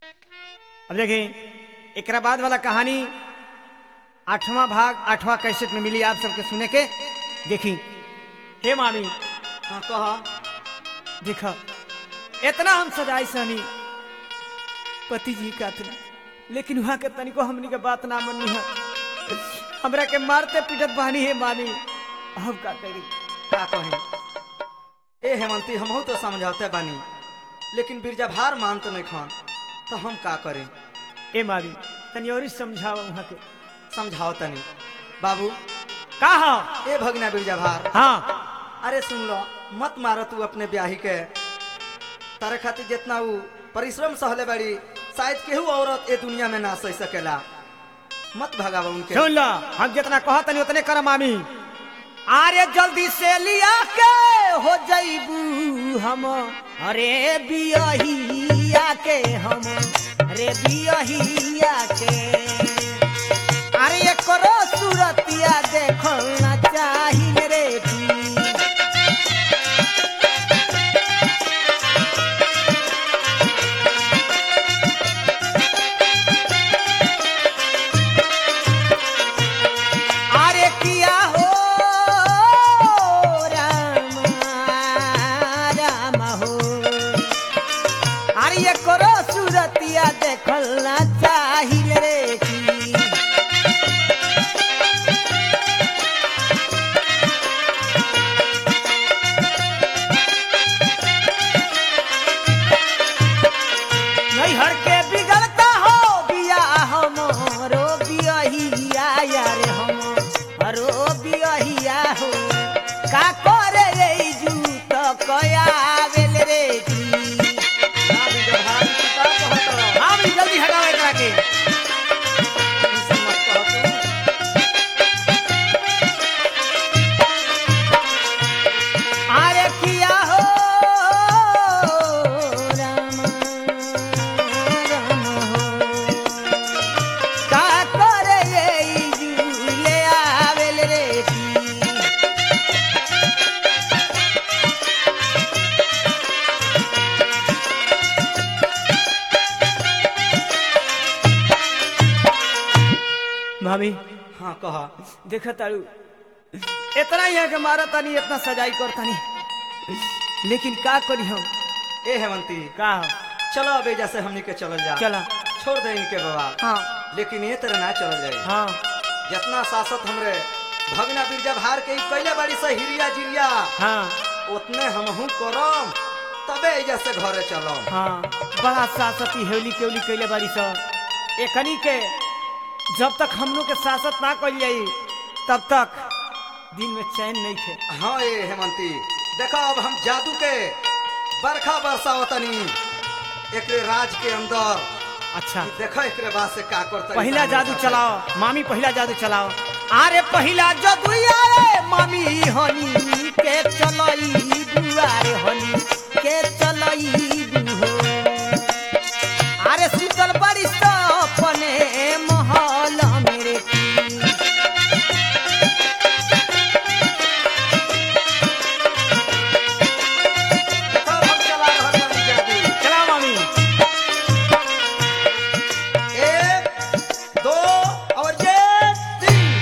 अब देखें एकरा बाद वाला कहानी आठवां भाग आठवां कैसेट में मिली आप सबके सुने के देखी हे मामी हाँ कहा देखा इतना हम सजाई सहनी पति जी का थे लेकिन वहां के तनिको हमनी के बात ना मनी है हमरा के मारते पीटत बहानी है मामी अब का करी का कहे ए हेमंती हमहू तो समझौते बानी लेकिन बिरजा भार मान तो नहीं खान तो हम का करें ए मामी तनी और ही समझाओ वहां के समझाओ तनी बाबू का हा ए भगना बिरजा भार हाँ अरे सुन लो मत मारो तू अपने ब्याही के तारे खातिर जितना ऊ परिश्रम सहले बड़ी शायद केहू औरत ए दुनिया में ना सह सकेला मत भगावा उनके सुन लो हम जितना कहा तनी उतने कर मामी अरे जल्दी से लिया के हो जईबू हम अरे बियहिया के हम अरे बियहिया के अरे ये करो सूरतिया देखना चाहिए रे भी अरे किया हो राम राम हो अरे ये करो सूरतिया देखलना चाहिल रे की नहीं हर के बिगड़ता हो बिया हमरो बियहिया यार हम हरो बियहिया हो का करे रे जू तो कया बेल रे की ना बिरजा भार, तू का कहत रह? हाँ भी जल्दी हटाओ एकरा के ऐसे मत कह तू। अरे किया हो राम राम हो का करे रे जू ले आवेल रे की भाभी हाँ कहा देखा तारू इतना ही है कि मारा तानी इतना सजाई कर तानी लेकिन का करी हम ए हेमंती का चलो अब एजा से हमनी के चलल जा चला छोड़ दे इनके बाबा हाँ लेकिन ये तरह ना चलल जाए हाँ जितना शासक हमरे भगना बिरजा भार के ई कैले बाड़ी से हिरिया जिरिया हाँ उतने हमहू करम तबे एजा से घरे चलम हाँ बड़ा सासती हेवली केवली कैले बारी स एकनी के जब तक हम लोग के सासत ना कल जाई तब तक दिन में चैन नहीं थे हाँ ए हेमंती देखो अब हम जादू के बरखा बरसावतनी एकरे राज के अंदर अच्छा ई देखो एकरे बाद से का करता पहला जादू चलाओ मामी पहला जादू चलाओ अरे पहला जादू आए मामी हनी के चलई दुआरे हनी के चलई हो अरे सुतल बड़ी सा अपने महल मेरे की देखो हम चला रहल बानी जादू चलाओ मामी एक दो और ये तीन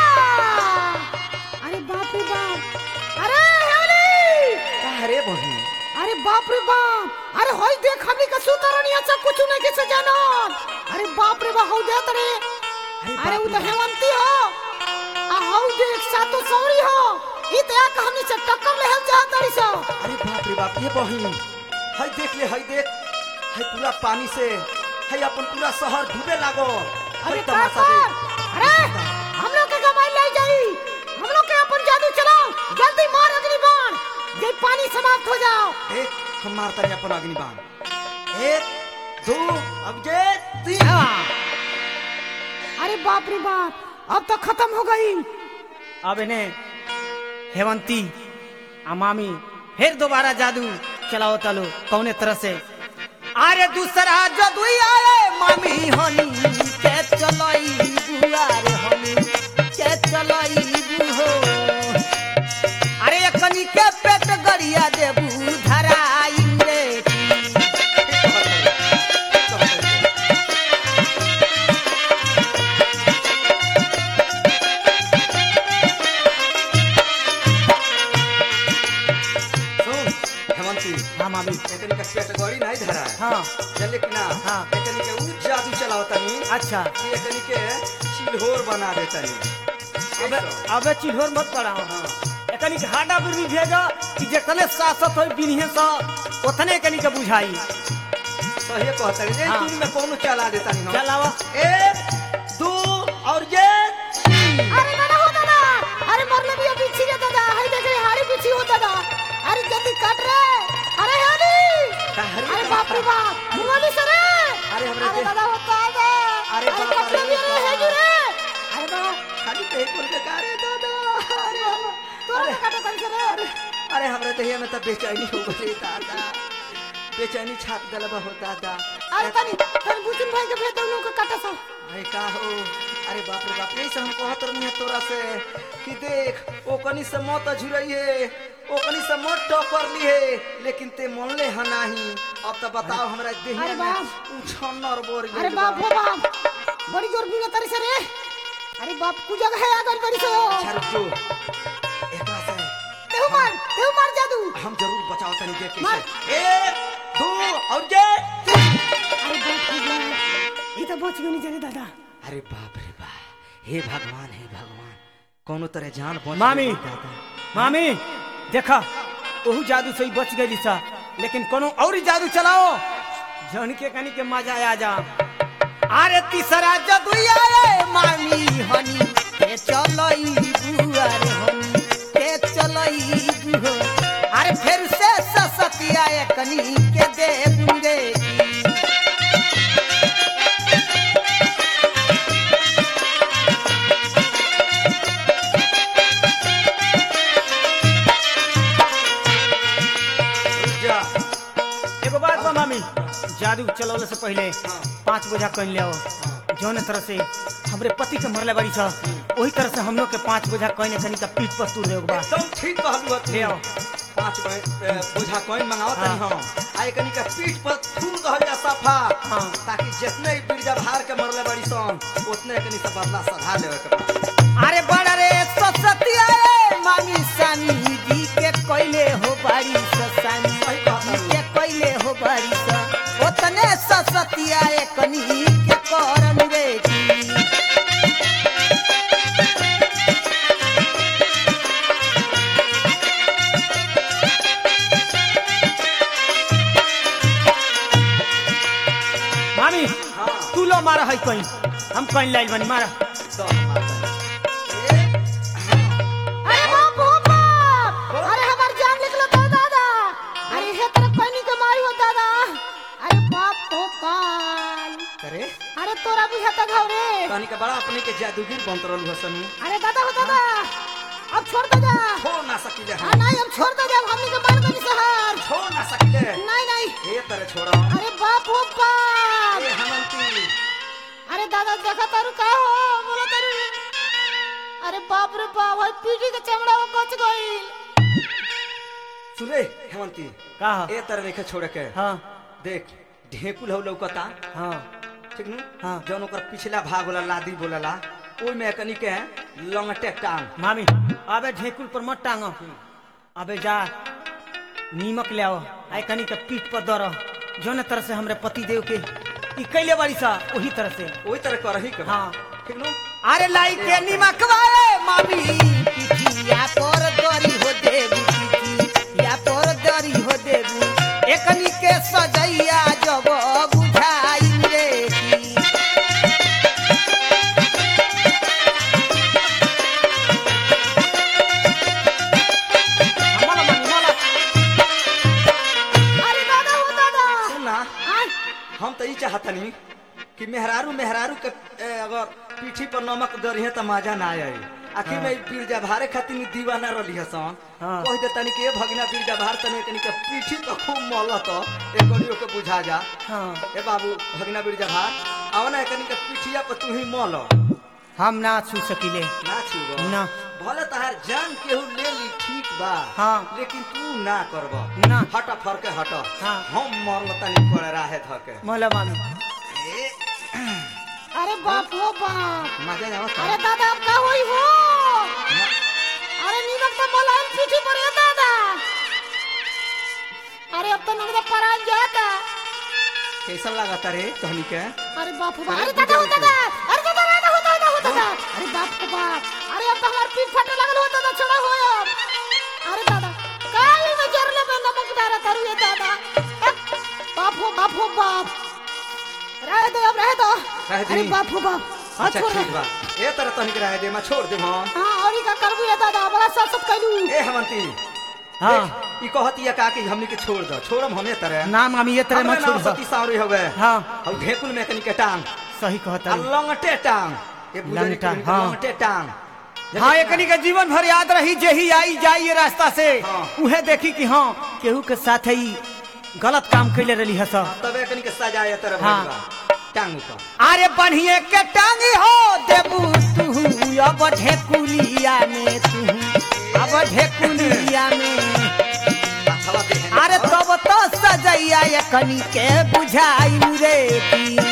अरे बाप रे बाप अरे हेवली अरे बहन अरे बाप रे बाप अरे होई देख हमनी का सुतरनिया सब कुछ नहीं के से जानत अरे बाप रे बाप हौ देत रे अरे उ तो हेवंती हो आ हौ देख सातो सौरी हो ई तो एक हमनी से टक्कर लेहल चाहत तड़ी सो अरे बाप रे बाप ये बहन हाय देख ले हाय देख हाय पूरा पानी से हाय अपन पूरा शहर डूबे लागो हाय अरे तमाशा काकर देख अरे हम लोग के गमाई ले जाई हम लोग के अपन जादू चलाओ जल्दी मार अग्नि बाण जे पानी समाप्त हो जाओ एक हम मारता है अपन अग्निबाण एक दो अब ये तीन हाँ, अरे बाप रे बाप अब तो खत्म हो गई अब इन्हें हेवंती आ मामी फिर दोबारा जादू चलाओ तलो कौने तरह से अरे दूसरा जादू आए मामी हनी के चलई बुआरे हनी के चलई हो अरे एकनी के पेट गरिया देबू धराई रे की। हड्डी नहीं धरा है हाँ चले कि ना हाँ। एकनी के ऊ जादू चलावता नी अच्छा कि एकनी के चिल्होर बना देता नी अबे अबे चिल्होर मत पड़ाओ एकनी के हाडा बुरी भेजा कि जतने सासत होई बिन्हे सा ओतने एकनी के बुझाई सही कहता नी हाँ। तुम में कौन चला देता नी हम चलावा एक दो और ये तीन। अरे दादा हो दादा अरे मरले भी अभी छी रे दादा हाय देख रे हाड़ी पीछी हो दादा अरे जल्दी काट रे अरे हाड़ी का हरी अरे का बाप रे बाप। बाप मुंगली से रे अरे हमरे अरे देख- दादा होता है अरे बाप काट रे ले भी रे बाप। है जी रे अरे बाबा खाली तो एक बोल के का रे दादा अरे हम- तोरा अरे का काटे तन से रे अरे अरे हमरे दहिया में तो बेचैनी हो गई दादा बेचैनी छाप दलबा हो दादा अरे तनी तनी बुचुन भाई के भेज दो लोग के काटा सा अरे का हो अरे बाप रे बाप यही से हम कहत रहनी है तोरा से कि देख ओ कनी से मत झुरइए ओ कनी से मत टकर लिए लेकिन ते मन ले ह नाही अब तो बताओ हमरा देहिया अरे में बाप। उछन्नर बोर अरे गइल बाप बा। हो बाप बड़ी जोर बिना तरी से रे अरे बाप कु जगह है आगर बड़ी से अच्छा रुक जो एकरा से तेहु मार तेहु मार जादू हम जरूर बचाओ तनी जे के मार। से एक दो और जे तीन। अरे बाप रे बाप ये तो बच गई नहीं जाने दादा अरे बाप रे बाप हे भगवान हे भगवान कोनो तरह जान बच मामी। गई दादा मामी देखा ओहू जादू से ही बच गई सा लेकिन कोनो और ही जादू चलाओ जन के कनी के मजा आ जा अरे तीसरा जादू आए मामी हनी के चलई बुआरे हनी के चलई बुहो अरे फिर से ससतिया कनी के दे बुंदे रुक जा एगो बात बा मामी जादू चलौले से पहले हाँ। पांच बोझा कइन ले आओ जौन तरह से हमरे पति के मरले बारी सा वही तरह से हम लोग के पांच बोझा कइन कनी का पीठ पर तूर देओ बा एकदम ठीक कहलू हत ले आओ पांच बे- ए, बोझा कोइन मंगाओ तनी हाँ। हम आई कनी का पीठ पर थूम कहल जा सफा हाँ। ताकि जितने ही बिरजा भार के मरले बड़ी सन उतने कनी से बदला सधा लेवे के बा अरे बड़ा रे ससतिया रे मामी सानी दी के कोइले हो बारी ससानी सही कहता दी हूँ। के कोइले हो बारी सा ओतने ससतिया ए कनी के करन रे की मामी हाँ। तू लो मारा है कहीं हम कहीं लाइल बनी मारा तो माता एक अरे बाप हो बाप अरे हमार जान निकलो तो दादा अरे हे तरफ पानी के मारी हो दादा अरे बाप हो काल करे अरे तोरा बुझाता घाव रे कनी का बड़ा अपने के जादूगर बनत रहलू हसन अरे दादा हो दादा अब छोड़ दे जा छोड़ ना सकिले हाँ हम नहीं अब छोड़ दे जा हमनी के मार गनी सहार छोड़ ना सकिले नहीं नहीं ए तरह छोड़ा अरे बाप हो बाप ए हनंती अरे दादा देखा तारू का हो बोला तारू अरे बाप रे बाप भाई पीठी के चमड़ा वो कच गई सुने हेमंती का ए तरह रेखा छोड़ के हाँ देख ढेकुल हो लौकता हाँ ठीक नु हाँ। जौन ओकर पिछला भाग होला लादी बोलला ओइ में कनी के लंगटे टांग मामी अबे ढेकुल पर मत टांग अबे जा नीमक ले आओ आई कनी के पीठ पर दर जौन तरह से हमरे पति देव के ई कैले बारी सा वही तरह से ओइ तरह करही के हाँ। ठीक नु अरे लाई के नीमक वाले मामी पिठिया पर दरी हो देबू पिठिया पर दरी हो देबू एकनी के सजैया जब बुझाई रे की मला मामी मला अरे दादा हो दादा सुन ना आय हम तो ई चाहतनी कि मेहरारू मेहरारू के ए, अगर पीठी पर नमक दरिहे त मजा ना आई आखिर में बिरजा भारे खातिर दीवाना रही हसन हाँ। कह दे तनी के ए भगना बिरजा भार तनी कनी के पीठी पर खूब मलत एकड़ियो के बुझा जा हाँ ए बाबू भगना बिरजा भार आओ ना कनी के पीठिया पर तू ही मल हम ना छू सकिले ना छुब ना भले तहार जान केहू ले ली ठीक बा हाँ। लेकिन तू ना करब ना। हट फरके हट हाँ। हम मरल तनी पर राहे धके मला मामी ए, अरे बाप हो बाप मजा आवत अरे दादा अब का होई हो अरे नीमक तो मोलायम पीठी पर है दादा अरे अब तो नगदा परान जाता कैसा लागता रे तहनी के अरे बाप रे बाप अरे अरे दादा हो बुझाई दादा अरे दादा दादा हो दादा हो दादा अरे बाप रे बाप अरे अब तो हमार पीठ फटे लगल हो दादा छोड़ा हो अब अरे दादा काई में जरले में नमक डारा तारू ये दादा अ, बाप हो बाप हो बाप रह दो अब रह दो रह दी। अरे बाप हो बाप हाथ अच्छा छोड़ ठीक बा ए तरह तहनी के रहे दे मैं छोड़ दे हां हां और ई का करबू ये दादा बड़ा सत सत कैलू ए हेमंती हाँ ए, ई कहती है का कि हमनी के छोड़ दो छोड़म हमें तरह नाम हम ये तरह हमरे मत नाम छोड़ सती सावरी हवे हाँ और ढेकुल में कनी के टांग सही कहता आ है लंगटे टांग ये बुझली लंगटा, कनी के हाँ। लंगटे टांग हाँ एकनी के जीवन भर याद रही जेही आई जाई ये रास्ता से हाँ। उहे देखी कि हाँ केहू के साथ ही गलत काम कैले रही है सब तबे कनी के सजाए तरह हाँ। भइल बा टांग ऊपर अरे बढ़िए के टांगी हो देबू तू अब ढेकुलिया में तू अब ढेकुलिया में हवा दे अरे तब तो सजैया एकनी के बुझाई रे की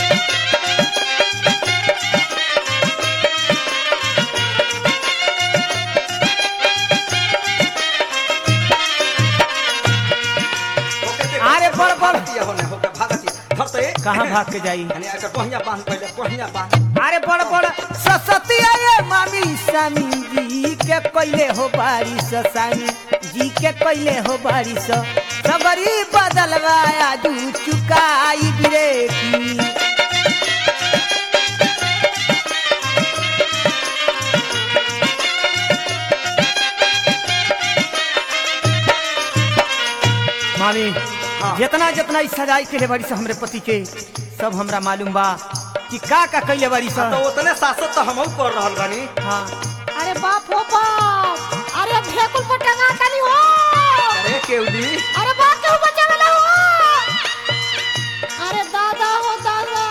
अरे बड़ बड़ होने होके भागती धर तो ए कहाँ भाग के जाई यानी एकर पहिया बांध पहले पहिया बांध अरे बड़ बड़ ससती अरे मामी सामी जी के कैले हो बारिश सामी जी के कैले हो बारिश सबरी बदलवाया दू चुकाई बिरेकी मामी हाँ। जितना जितना ई सजाई के बड़ी से हमरे पति के सब हमरा मालूम बा कि का का कैले बड़ी सा तो उतने सासत तो हमहू कर रहल बानी हाँ अरे बाप हो बाप अरे ढेकुल पर टंगा ताली हो अरे केवली अरे बाप के बचा वाला हो अरे दादा हो दादा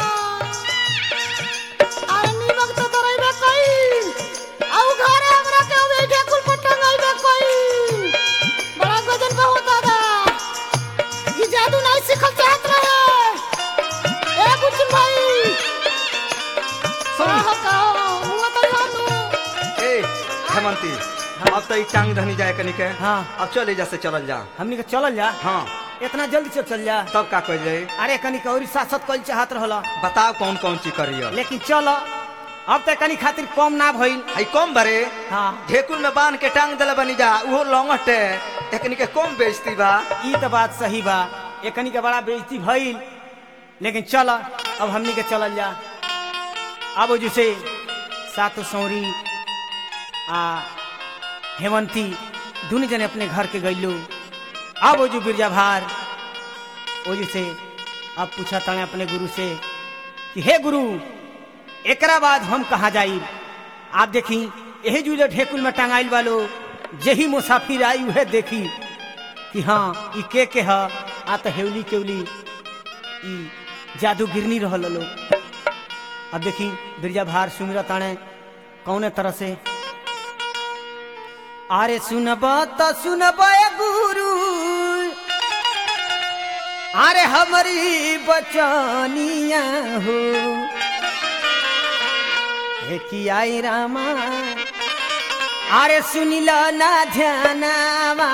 अरे नीमक तो तरइबे कई आउ घरे हमरा के वे ढेकुल पर टंगाइबे कई बड़ा गजन बा हो दादा ये जादू नहीं सीखल चाहत रहे ए बुच्ची भाई सुन हो का हुआ तो हानु ए हेमंती अब तो ई टांग धनी जाए कनी के हाँ। अब चले जा से चलल जा हमनी के चलल जा हाँ इतना जल्दी से चल जा तब का कह जाए अरे कनी कौरी सासत कल चाहत रहला बताओ कौन कौन चीज करियो लेकिन चल अब तक कनी खातिर कम ना भइल आई कम भरे हाँ ढेकुल में बांध के टांग दले बनी जा उहो लौंगटे एकनी के कम बेइज्जती बा ई तो बात सही बा एकनी के बड़ा बेइज्जती भइल लेकिन चल अब हमनी के चलल जा अब जैसे सातो सौरी आ हेमंती दुनू जने अपने घर के गइलो अब वो जो बिरजा भार वो जैसे अब पूछा तने अपने गुरु से कि हे गुरु एकरा बाद हम कहाँ जाई आप देखी यही जुले ढेकुल में टंगाइल वालो जही मुसाफिर आई उहे देखी कि हाँ ई के के ह आ तो हेवली केवली ई जादू गिरनी रहल लोग अब देखी बिरजा भार सुमिरा ताणे कौने तरह से अरे सुनब तो सुनब ए गुरु अरे हमारी बचनिया हो हे की आई रामा अरे सुनिल ना ध्यानावा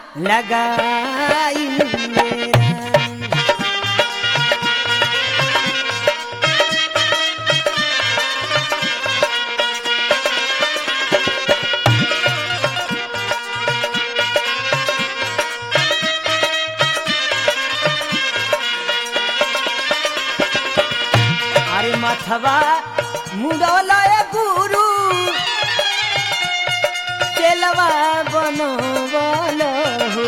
लगाई मेरा अरे मथवा मुडोलय गुरु चलवा बनवल हो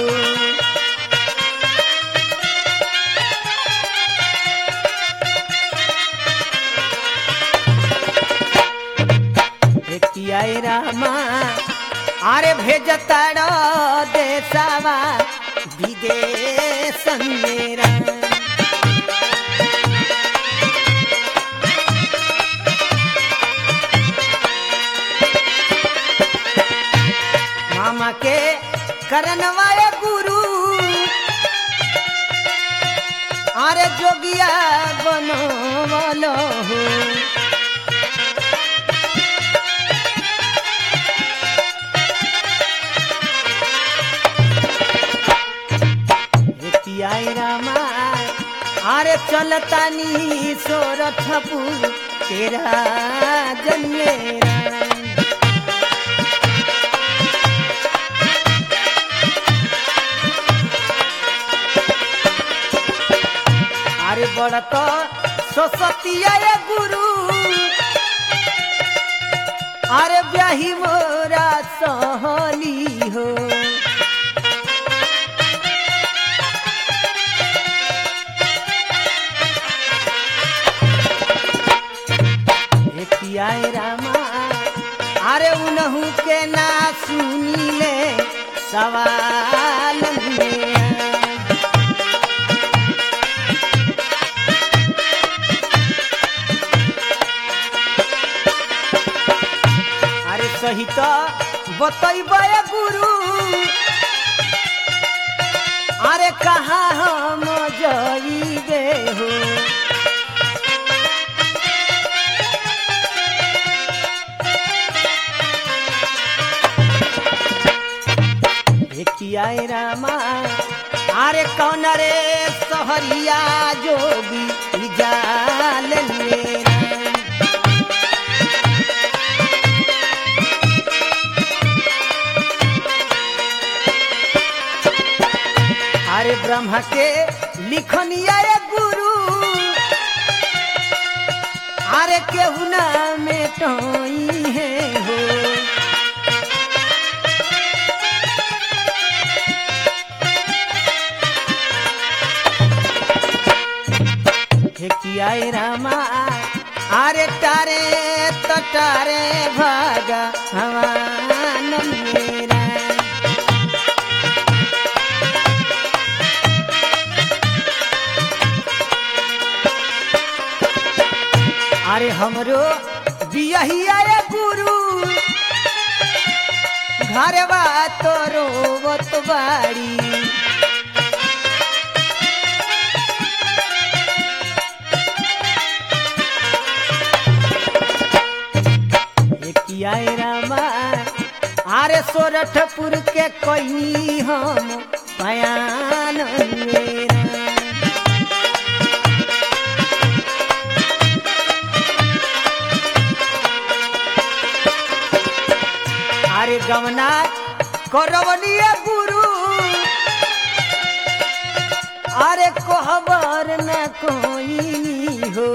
एकियाई रामा अरे भेजताड़ देशवा विदेश मेरा मामा के करनवाए गुरु अरे जोगिया बनवल हो एकियाई रामा अरे चलतानी सोरठपुर तेरा जन्मेरा अरे बड़त सरस्वतिया ये गुरु अरे ब्याही मोरा सहली हो एकियाए रामा अरे उनहु के ना सुनीले सवाल में अरे सही तो बतैबे गुरु अरे कहाँ हम जइबे हो कियाए रामा अरे कौन रे सहरिया जोगी जाल मेरा अरे ब्रह्म के लिखनिया ये गुरु अरे केहू ना में टोई है हो हे कियाए रामा अरे तारे तो तारे भागा हवान मेरा अरे हमरो बियहिया ये गुरु घरवा तो रोवत बाड़ी कियाए रामा अरे सोरठपुर के कोई हम पयान मेरा अरे गमना करवनिया गुरु अरे कोहबर न कोई हो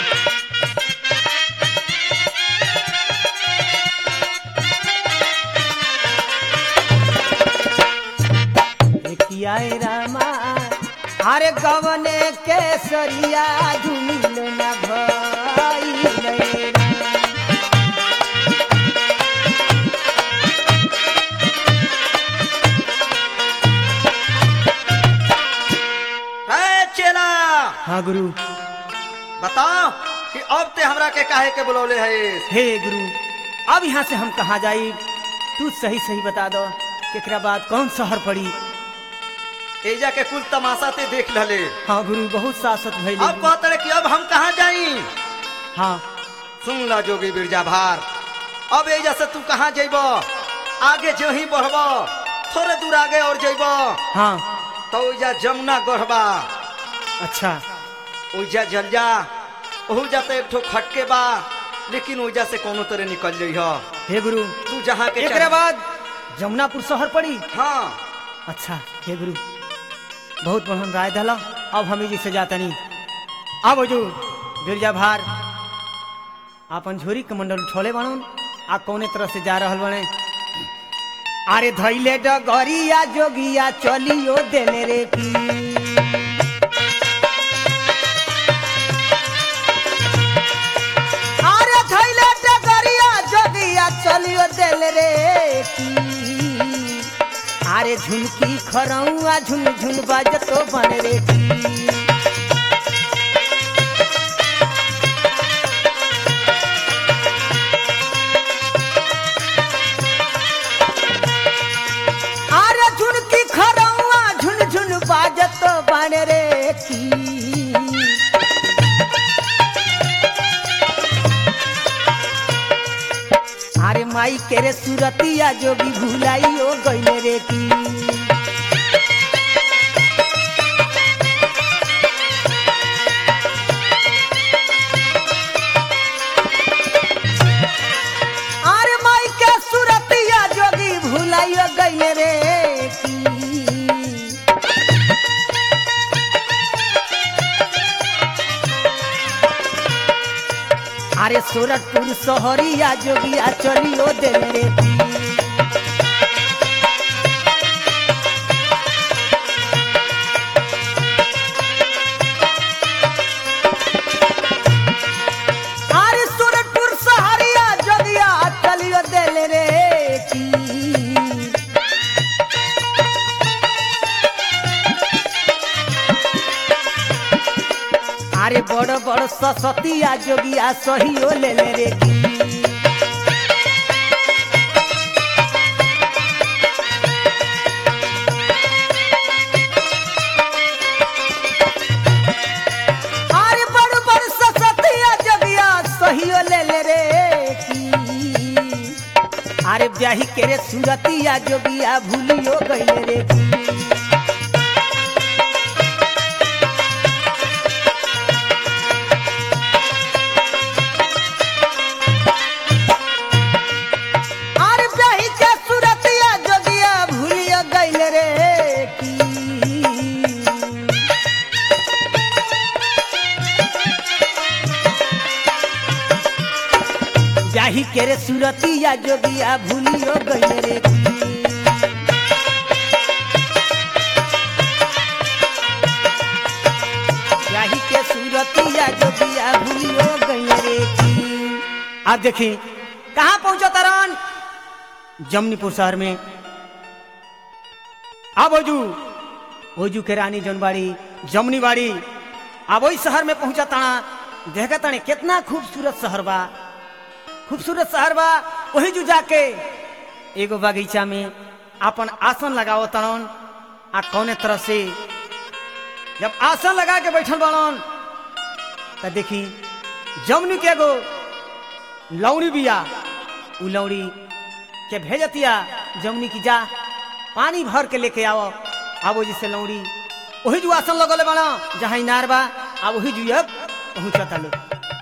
कियाए रामा अरे गवने केसरिया झुमिल न भइले राम। है चेला हाँ गुरु बताओ कि अब ते हमरा के काहे के बुलौले है हे गुरु अब यहाँ से हम कहाँ जाई तू सही सही बता दो एकरा बाद कौन शहर पड़ी एजा के कुल तमाशा ते देख लले हाँ गुरु बहुत सासत भइल अब कहत रहे कि अब हम कहाँ जाई हाँ सुन ला जोगी बिरजा भार अब एजा से तू कहाँ जइब आगे जो ही बढ़ब थोड़े दूर आगे और जइब हाँ तो ओइजा जमुना गढ़बा अच्छा ओइजा जल जा ओहू जाते एक ठो खटके बा लेकिन ओइजा से कोनो तरह निकल जइह हे गुरु तू जहाँ के एकरा चाह- बाद जमुनापुर शहर पड़ी हाँ अच्छा हे गुरु बहुत बढ़िया राय दला अब हमें जी से जातनी अब जो बिरजा भार आपन झोरी के मंडल उठौले बनन आ कौने तरह से जा रहल बने अरे धैले डगरिया जोगिया चलियो देले रे की अरे धैले डगरिया जोगिया चलियो देले रे की अरे झुनकी खरौआ झुन झुन बाजतो बन रे की अरे झुनकी खरौआ झुन झुन बाजतो बन रे की अरे माई के रे सुरतिया जोगी भुलाइयो गइले रे की अरे सूरतपुर शहरिया जोगिया चलियो दिल रे पीर अरे सूरतपुर शहरिया जोगिया चलियो दिल रे पीर আরে বড় বড় সসতিয়া যোগিয়া সহিও লেলে রে কি আরে বড় বড় সসতিয়া যোগিয়া সহিও লেলে রে কি আরে ব্যাহি কেরে সুরতিয়া যোগিয়া ভুলিও গইলে রে কি আর ব্যাহি কে সুরতিয়া যোগিয়া ভুলিও গইলে রে কি जाही के रे सुरतिया जोगिया भूलियो गइले रे की जाही के सुरतिया जोगिया भूलियो गइले रे की अब देखी कहाँ पहुंचा तरन जमनीपुर शहर में अब ओजू ओजू के रानी जनबाड़ी जमनी बाड़ी अब वही शहर में पहुंचा ताना देखा ताने कितना खूबसूरत शहर बा खूबसूरत शहर बा वही जू जाके एगो बगीचा में अपन आसन लगाओ तड़न आ कौने तरह से जब आसन लगा के बैठल बड़न त देखी जमनी के एगो लौड़ी बिया उ लौड़ी के भेजतिया जमनी की जा पानी भर के लेके आओ आबो जिसे लौड़ी वही जू आसन लगल बड़ा जहाँ इनार बा आ वही जू अब पहुंचता लोग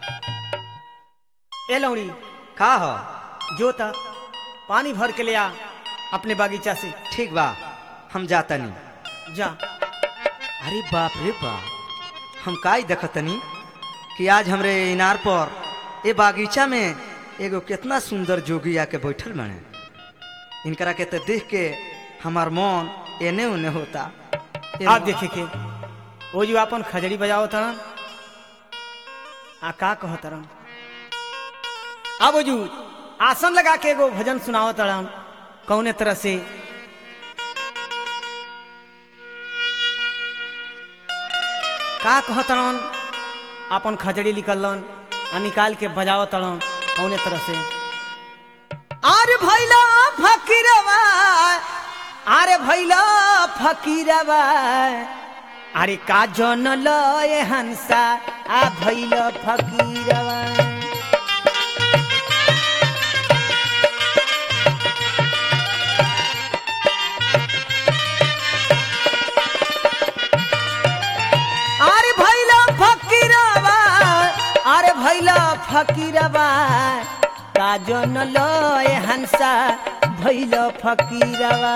ए लौड़ी का हो जो त पानी भर के ले आ अपने बागीचा से ठीक बा हम जातनी जा अरे बाप रे बाप हम का ही देखतनी कि आज हमरे इनार पर ए बागीचा में एगो कितना सुंदर जोगी आके बैठल बने इनकरा के तो देख के हमार मन एने उने होता ए आप देखे के वो जो अपन खजड़ी बजाओ तरन आ का कह तरन अब जो आसन लगा के एगो भजन सुनाओ तरन कौने तरह से का कह तरन अपन खजड़ी निकलन आ निकाल के बजाओ तरन कौने तरह से आरे भैला फकीरवा আরে ভৈল ফকিরবা আরে কাজন লয় হানসা আ ভৈল ফকিরবা আরে ভৈল ফকিরবা আরে ভৈল ফকিরবা কাজন লয় হানসা ভৈল ফকিরবা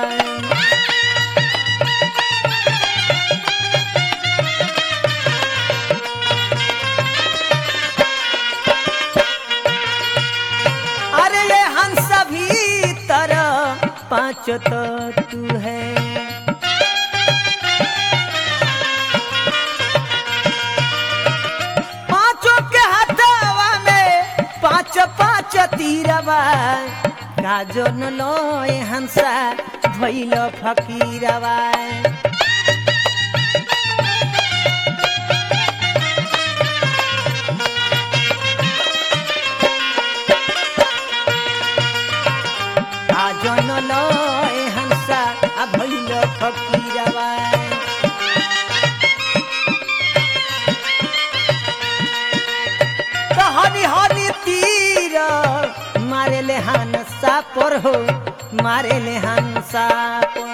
अरे ये हंस भी तरह पांच तो तू है पांचों के हथवा में पांच पांच तीरवा गाजन लोए हंसा भैल फकीरवा গাজন লয় হাংসা আভৈল ফকিরাবা হনি হনি তীর মারেলে হানসা পর হো মারেলে হানসা পর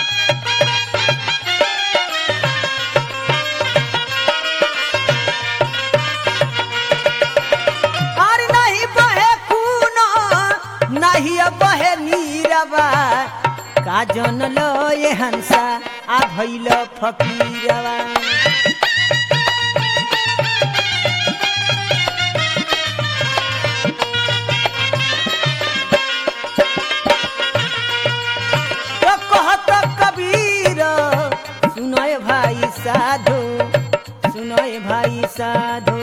আর नहीं बहे खून नहीं बहे नीरवा काजन लय हंसा आ भैल फकीरवा साधो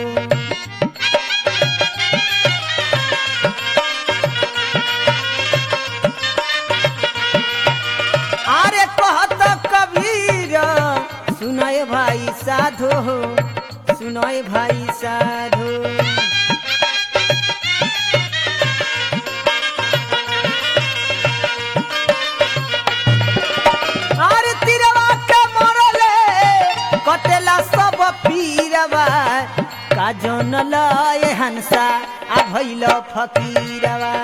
अरे कहत कबीर सुनाए भाई साधो सुनाए भाई साधो अरे तिरवा के मरले कटेला सब पीरवा का जन लय हंसा आ भइल फकीरवा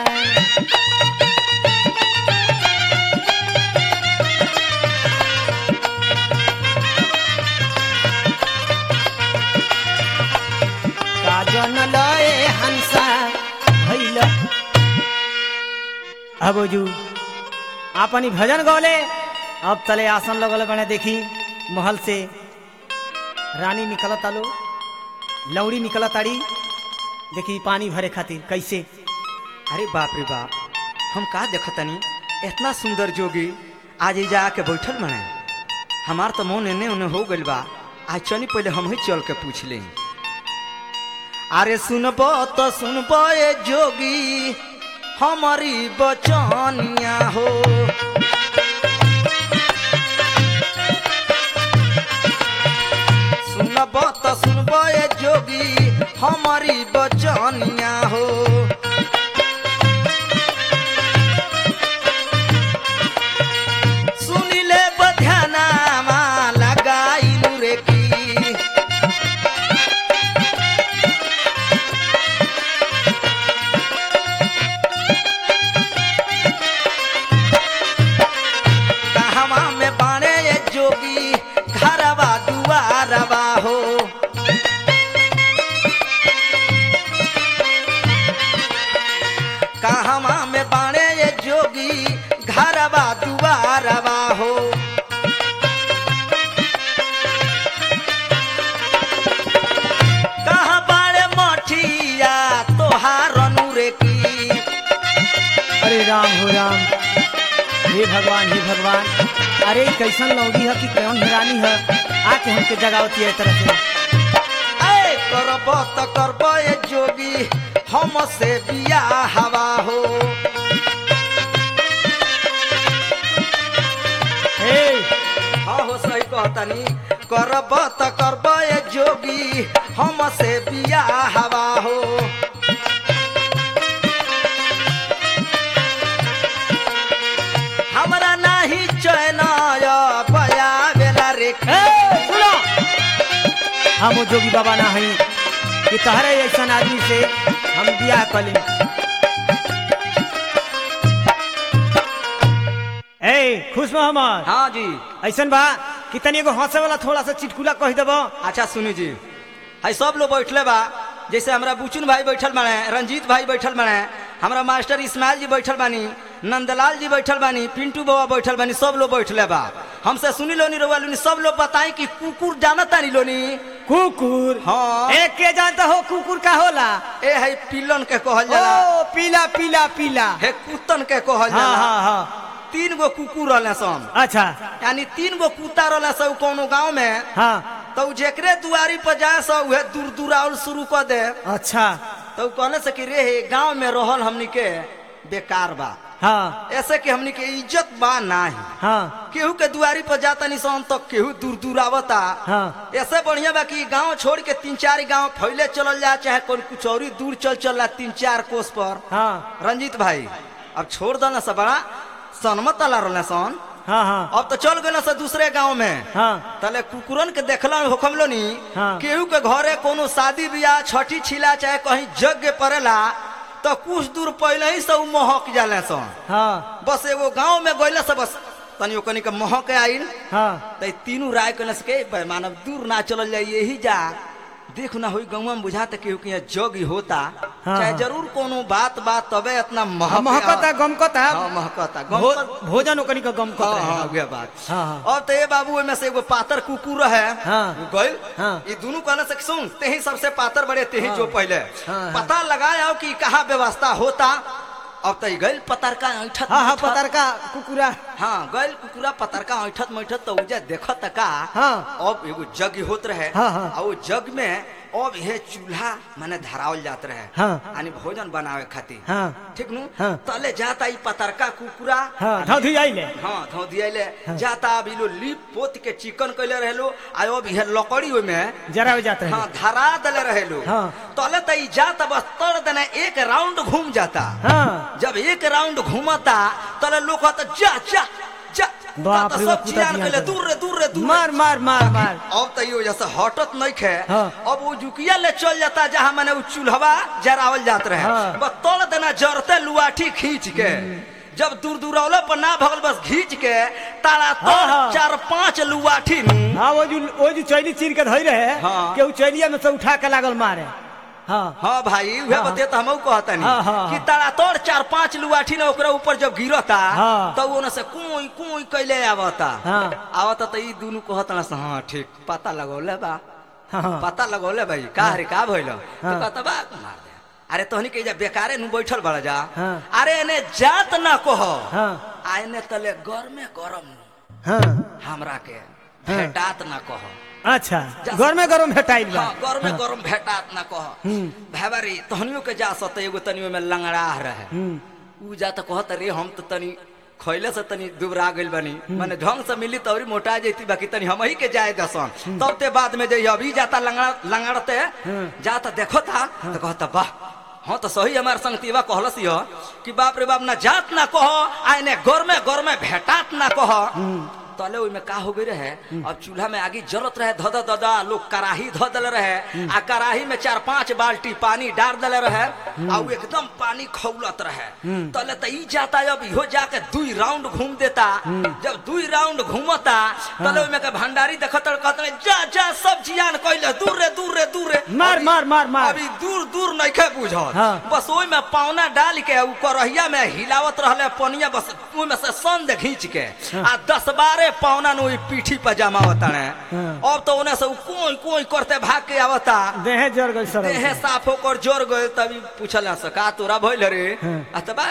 का जन लय हंसा भइल अबोजू आपन ही भजन गौले अब तले आसन लगल बने देखी महल से रानी निकलत आलो लौड़ी निकलत आड़ी देखी पानी भरे खातिर कैसे अरे बाप रे बाप हम का देखतनी इतना सुंदर जोगी आज ही जाके बैठल बने हमार तो मन एने ओने हो गइल बा आज चली पहले हम ही चल के पूछ ले अरे सुनबो तो सुनबो ए जोगी हमारी बचनिया हो सुनबो तो सुनबो ए जोगी हमारी बचनिया हो सुनिले बध्यानामा लगाइलु रे की कहवा में बाणे ये जोगी घरवा दुआरवा हो कहवा में बाणे ये जोगी घरवा दुआरवा हो कहाँ बाणे मठिया तोहार अनुरे की अरे राम हो राम हे भगवान हे भगवान अरे ई कैसन लौड़ी है कि कौन हिरानी है आके हमके जगावती है तरह से ऐ करब त करब ए जोगी हम से बिया हवा हो हे हाँ हो सही कहतनी करब त करब ए जोगी हम से बिया हवा हो हमरा नाही चैन बया बेला रे हे, सुनो हम वो जोगी बाबा ना हई कि तहरे ऐसा आदमी से हम बियाह कली ए खुश मोहम्मद हाँ जी ऐसन बा कि तनी एगो हंसे वाला थोड़ा सा चिटकुला कह देबो अच्छा सुनी जी है सब लोग बैठले बा जैसे हमरा बुचुन भाई बैठल बाड़े रंजीत भाई बैठल बाड़े हमरा मास्टर इस्माइल जी बैठल बानी नंदलाल जी बैठल बानी पिंटू बाबा बैठल बानी सब लोग बैठले बा हमसे सुनी लोनी रोवा लोनी सब लोग बताई कि कुकुर जानता नहीं लोनी कुकुर हाँ। एक के जानता हो कुकुर का होला ए है पिलन के कहल जाला ओ पीला पीला पीला हे कुत्तन के कहल हाँ जाला हाँ हाँ तीन गो कुकुर रहले सन अच्छा यानी तीन गो कुत्ता रहले सब कोनो गांव में हाँ तो उ जेकरे दुआरी पर जाए सो उहे दूर दूराउल शुरू कर दे अच्छा तो उ कहले से कि रे गांव में रहल हमनी के बेकार बा हाँ ऐसे कि हमनी के इज्जत बा नाही हाँ केहू के दुआरी पर जाता निशान तो केहू दूर दूर आवता हाँ ऐसे बढ़िया बा कि गांव छोड़ के तीन चार गांव फैले चलल जा चाहे कोई कुछ और ही दूर चल चल तीन चार कोस पर हाँ रंजीत भाई अब छोड़ दल सब बड़ा सनमत अला रहले सन हाँ हाँ अब तो चल गए से दूसरे गांव में हाँ तले कुकुरन के देखला होखम लो नी हाँ। केहू के घरे कोनो शादी बियाह छठी छिला चाहे कहीं यज्ञ पड़ेला तो कुछ दूर पहले ही सब महक जाले सन हाँ बस एगो गांव में गइला से बस तनी ओकनी के महक आइल हाँ त ई तीनों राय कने से के भाई मानव दूर ना चलल जाई यही जा देख ना होई गांव में बुझाता केहू के यहाँ जग ही होता हाँ, चाहे हाँ। जरूर कोनो बात बात तबे इतना महक महकता गमकता हाँ महकता गम भो, कर- भोजन ओकनी का गमकत हाँ, रहे हाँ, उहे बात हाँ, हाँ। अब तो ये बाबू ओमे से एगो पातर कुकुर है हाँ। गइल हाँ। ये दोनों कहने से सुन तेही सबसे पातर बड़े तेही हाँ। जो पहले हाँ, हाँ। पता लगाया कि कहाँ व्यवस्था होता अब तो गइल पतरका ऐठत हाँ हाँ मैठत। पतर का कुकुरा हाँ गइल कुकुरा पतरका ऐठत मैठत तो उजे देखत का हाँ। अब एगो जग होत रहे हाँ, हाँ। आ वो जग में अब ये चूल्हा माने धरावल जात रहे हाँ। यानी भोजन बनावे खातिर हाँ ठीक नु हाँ। तले जाता ई पतरका कुकुरा हाँ धौधी आइले हाँ धो दियाले जाता अभी लो लिप पोत के चिकन कैले रहेलो आयो अब ये लकड़ी ओय में जरा हो जाते हाँ हैं धरा दले रहेलो हाँ। तले त ई जाता बस तड़ देना एक राउंड घूम जाता हाँ जब एक राउंड घूमता तले लोग कहता जा जा जा बाप ता रे, सब कुत्ता चिरान दिया कैले करे। दूर रे दूर रे दूर रे। मार मार मार मार अब तो यो जैसे हटत नहीं खे हाँ। अब वो जुकिया ले चल जाता जहाँ मैंने वो चूल्हवा जरावल जात रहे हाँ। बस तोड़ देना जरते लुआठी खींच के जब दूर दूरौले पर ना भगल बस खींच के तारा हाँ, तोड़ हाँ। चार पांच लुआठी नु हाँ वो जो वो जो चैली चीर के धोई रहे हाँ। के उ चैलिया में से उठा के लागल मारे हाँ हाँ भाई उहे हाँ। बते तो हमहू कहता हाँ, हाँ, कि हाँ। तारा तोड़ चार पांच लुआठी ने ओकरा ऊपर जब गिरता हाँ। तो वो से कुई कुई कैले आवता हाँ। आवता तो ई दोनों कहता से हाँ ठीक पता लगौले बा हाँ पता लगौले भाई का रे का भइल तो हाँ। कहता बा मार दे अरे तोहनी के जा बेकारे नु बैठल बड़ा जा हाँ। अरे एने जात ना कह हाँ आने तले गरमे गरम नु हाँ हमरा के भेटात ना कह अच्छा घर में गरम भेटाइल बा हाँ गरमे गरम भेटात ना कह हम्म। भाई तोहनियो के जा सत एगो तनियो में लंगड़ा रहे हम्म उ जा तो कहत रे हम तो तनी खैले से तनी दुबरा गइल बनी माने ढंग से मिली तौरी मोटा जैती बाकी तनी हम ही के जाए दसन तब ते बाद में जई अभी जाता लंगड़ा लंगड़ते जाता देखो था तो कहता वाह हाँ तो सही हमार संगतीवा कहलस यो कि बाप रे बाप ना जात ना कह आने गरमे गरमे भेटात ना कह तले ओइमे का हो गई रहे अब चूल्हा में आगे जलत रहे धद ददा लोग कराही ध दल रहे आ कराही में चार पांच बाल्टी पानी डाल दले रहे आ उ एकदम पानी खौलत रहे तले त ई जाता अब इहो जाके दुई राउंड घूम देता जब दुई राउंड घूमता तले ओइमे के भंडारी देखत कहत रहे, जा जा सब जियान कइले दूर रे दूर रे दूर रे मार अभी- मार मार मार अभी दूर दूर नइखे बुझत हाँ। बस ओइ में पावना डाल के उ करहिया में हिलावत रहले पनिया बस ओइ में से संद खींच के आ दस बारह पावना नु पीठी पर जमावत रहे हाँ। अब तो ओने से उ कोई कोई करते भाग के आवता देहे जर गई सर देह साफ होकर जोर गए तभी पूछल से का तोरा भइल रे हाँ। आ त बा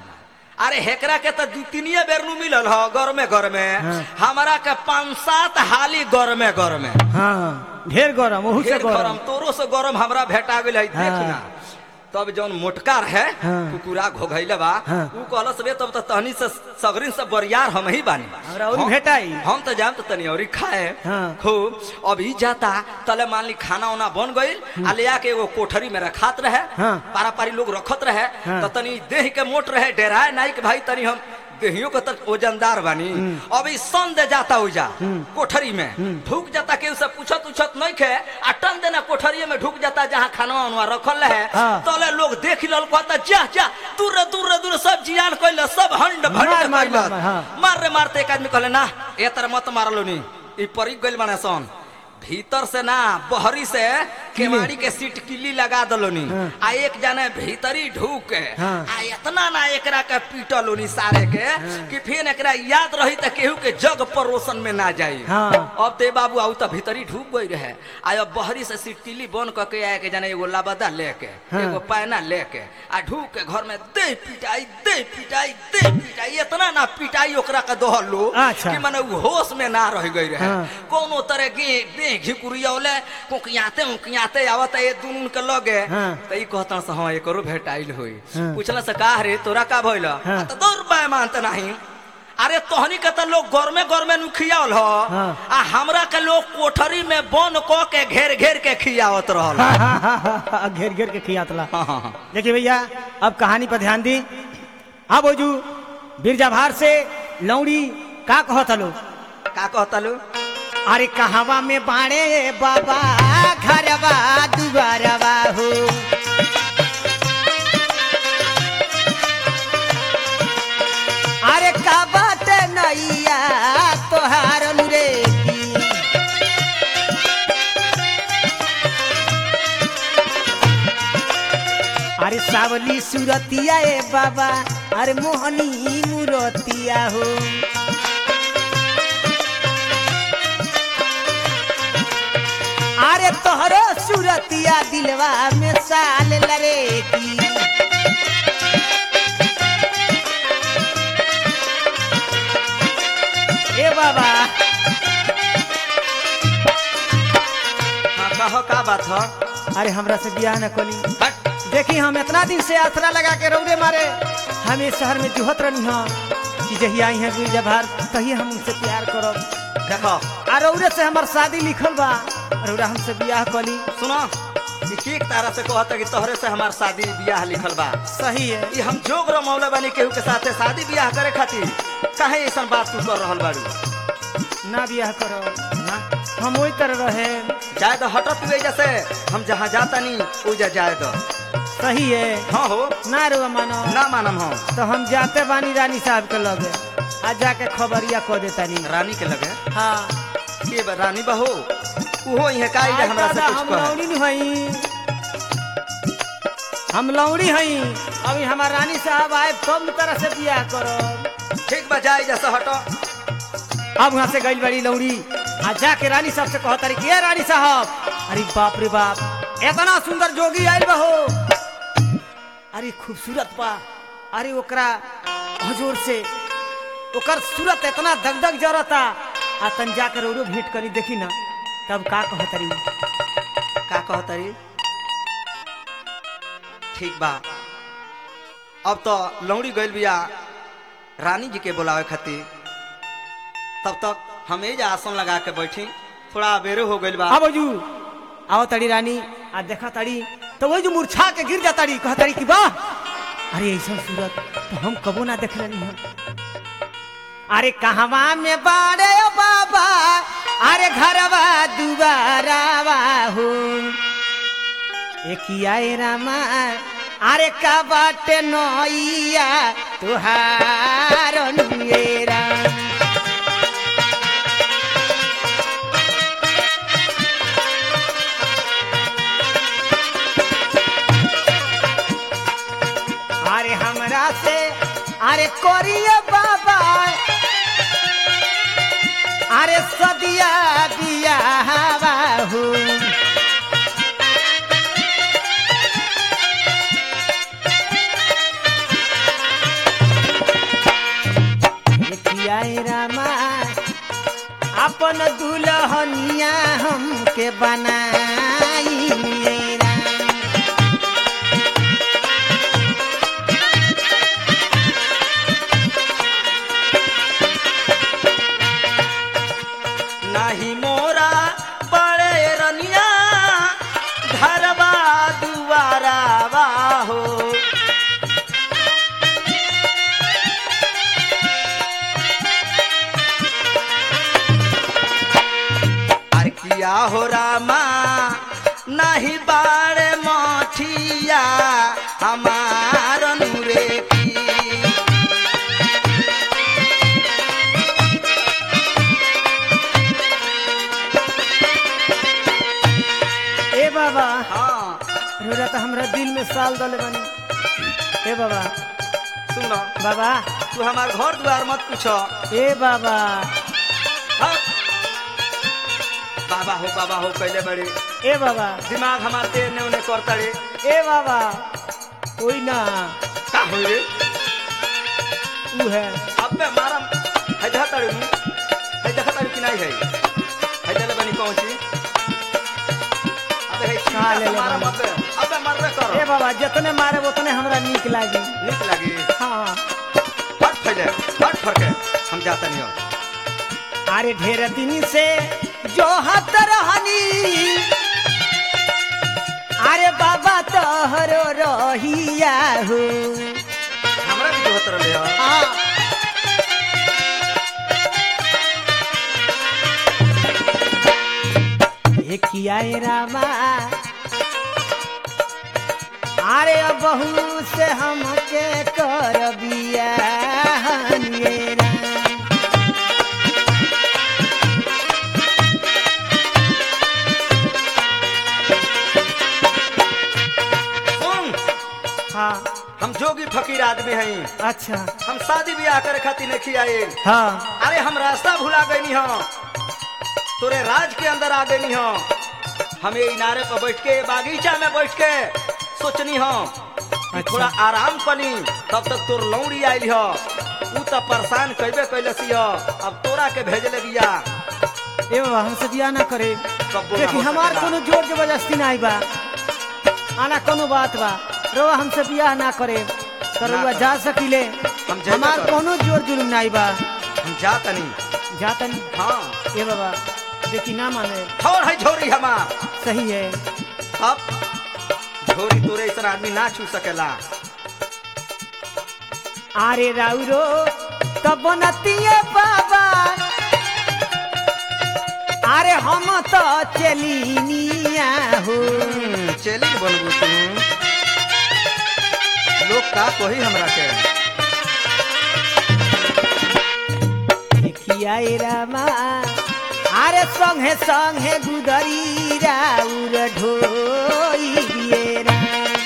अरे हेकरा के तो दू तीनिए बेर नु मिलल ह घर में घर में हाँ। हमरा के पांच सात हाली घर में घर में हाँ ढेर गरम ओहू से ढेर गरम गरम तोरो से गरम हमरा भेटा गेल है हाँ। देखना तब जौन मोटका है हाँ। कुकुरा घोघैले बा हाँ। उ कहलस रे तब त तहनी से सगरिन से बरियार हम ही बानी हमरा औरी हम- भेटाई। हम तो जाम तो तनी औरी खाए हाँ। खूब अब ई जाता तले मान ली खाना उना बन गइल आ ले आके एगो कोठरी में रखात रहे हाँ। पारा पारी लोग रखत रहे हाँ। तो तनी देह के मोट रहे डेराए नाई के भाई तनी हम देहियो के तक वजनदार बानी अब ई सन दे जाता उजा कोठरी में ढुक जाता के उसे पूछत उछत नहीं खे आ टन देना कोठरिये में ढुक जाता जहाँ खाना उनवा रखल है हाँ। तले लोग देख लल कहता जा जा दूर रे दूर रे दूर सब जियान कइले सब हंड भंड मार, मार, कइलस। मार, हाँ। मार रे मारते एक आदमी कहले ना ए तर मत मारलो नी ई परी गइल बाने सन भीतर से ना बहरी से केवाड़ी के सीट किल्ली लगा दलोनी हाँ। आ एक जने भीतरी ढूक के हाँ। आ इतना ना एकरा के पीटलोनी सारे के कि फिर एकरा याद रही त केहू के जग परोसन में ना जाई हाँ। अब ते बाबू आउ त भीतरी ढूक गई रहे आ अब बहरी से सीट किल्ली बन क के आए के जाने एगो लाबदा लेके हाँ। एगो पैना लेके आ ढूक के घर में दे पिटाई दे पिटाई दे पिटाई इतना ना पिटाई ओकरा के दहलो अच्छा। कि माने उ होश में ना रह गई रहे हाँ। कोनो तरह के दे घिकुरियौले कोकियाते उकियाते आवत ये दुनून के लगे हाँ। त ई कहता से हां एकरो भेटाइल होई हाँ। पूछला से का रे तोरा का भइल हाँ। आ त दौड़ पाए मानत नहीं अरे तोहनी के त लोग घर में घर में नु खियावल ह हाँ। आ हमरा के लोग कोठरी में बन क के घेर घेर के खियावत रहल हाँ, हाँ, हाँ, हाँ, हाँ, घेर घेर के खियातला हाँ, हाँ, हाँ। देखिए भैया अब कहानी पर ध्यान दी अब ओजू बिरजा भार से लौड़ी का कहत लो का कहता लो अरे कहवा में बाणे बाबा घरवा दुबारवा हो अरे का बात नैया तोहार रे की अरे सावली सुरतिया ए बाबा अरे मोहनी मुरतिया हो अरे तोहरो सुरतिया दिलवा में साल लरे की ए बाबा हाँ कहो का बात ह अरे हमरा से बियाह न कली हट देखी हम इतना दिन से आसरा लगा के रौदे मारे हम इस शहर में जुहत रही हाँ कि जही आई हैं गिरजा भार तही हम उनसे प्यार करब देखो आ रौरे से हमार शादी लिखल बा रौरा हमसे बियाह कली सुनो ई ठीक तारा से कहता कि तोहरे से हमार शादी बियाह लिखल बा सही है ई हम जोग रो मौला बानी केहू के साथे शादी बियाह करे खातिर काहे ऐसा बात तू कर रहल बाड़ू ना बियाह करो ना हम वही तरह रहे जाए तो हटत हुए जैसे हम जहाँ जाता नहीं उजा जाए तो सही है हाँ हो ना रो मानो ना मानम हम तो हम जाते बानी रानी साहब के लगे आ जाके खबरिया कह देता नी रानी के लगे हाँ के बा रानी बहू उहो इहे काई जे हमरा से दादा, कुछ हम कहे लौड़ी नहीं हई हम लौड़ी हई अभी हमार रानी साहब आए तब न तरह से बियाह करो ठीक बा जाए जैसे हटो अब वहाँ से गई बड़ी लौड़ी आ जाके रानी साहब से कहो तारी कि "ए रानी साहब अरे बाप रे बाप इतना सुंदर जोगी आयल बहो अरे खूबसूरत बा अरे ओकरा हजूर से ओकर सूरत इतना दगदग जरता आ तन जाकर औरो भेंट करी देखी ना तब का कहतरी का कहतरी ठीक बा अब तो लौड़ी गइल बिया रानी जी के बुलावे खातिर तब तक हम एज आसन लगा के बैठी थोड़ा बेरे हो गइल बा आ बाजू आओ तड़ी रानी आ देखा तड़ी तो वही जो मूर्छा के गिर जा तड़ी कह तड़ी कि वाह अरे ऐसा सूरत तो हम कबो ना देख रही हम अरे कहवा में बाड़े ओ बाबा अरे घरवा दुबारावा हो एकिया ए रामा अरे का बाटे नैया तुहार नुएरा अरे हमरा से अरे करिए बाबा अरे सदिया बियाहवा हो देखिया ए रामा अपन दुल्हनिया हमके बनाई मेरा नाही मोरा बड़े रनिया घरवा दुआरा हो अरे किया हो रामा नाही बाड़े मठिया हमार नूरे की ए बाबा हाँ रोरा तो हमरा दिल में साल दले बनी ए बाबा सुनो बाबा तू हमार घर द्वार मत पूछो ए बाबा हाँ। बाबा हो बाबा हो कैले बड़े ए बाबा दिमाग हमार तेर ने उन्हें करता रे ए बाबा कोई ना का हो रे ऊ है अब मैं मारा है देखा तारे हूँ है देखा तारे कि नहीं है है चले बनी पहुंची अबे है खा चिंता ले से ले मारा बनी। मत अब मैं मरबे ए करो बाबा जितने मारे उतने हमरा नीक लागी नीक लगी हाँ हट फैले हट फरके हम जाता नहीं हो अरे ढेर दिन से जो हत रहनी अरे बाबा तोहरो रहिया हो हमरा भी जो होत रहे हो हाँ देखिया ए रामा अरे बहू से हमके कर बिया सुन हाँ हम जोगी फकीर आदमी हैं अच्छा हम शादी ब्याह करे खातिर नहीं आए हाँ अरे हम रास्ता भुला गई हो तोरे राज के अंदर आ गई हो हम ये इनारे पर बैठ के बागीचा में बैठ के सोचनी हो कि अच्छा। थोड़ा आराम कनी तब तक तोर लौड़ी आयल हो ऊ तो परेशान कैबे कैलसी हो अब तोरा के भेजले बिया ए बाबा हमसे बिया ना करे कब्बो ना देखी हो हमार सकेला। कोनो जोर जबरदस्ती नहीं बा आना कोनो बात बा रवा हमसे बियाह ना करे तो ना रउआ करे। जा सकिले हम जेबे हमार करे। कोनो जोर जुलुम नहीं बा हम जा तनी जा तनी हाँ ए बाबा देखी ना माने छोड़ है झोरी हमार सही है अब झोरी तोरे ऐसा आदमी ना छू सकेला आरे राउरो तब नतिए बाबा अरे हम तो चलिनिया हो हम्म, चली बनबू तू लोग का कोही हमरा के देखिया ए रामा अरे संगे संगे गुदरी राउर ढोई दिए राम।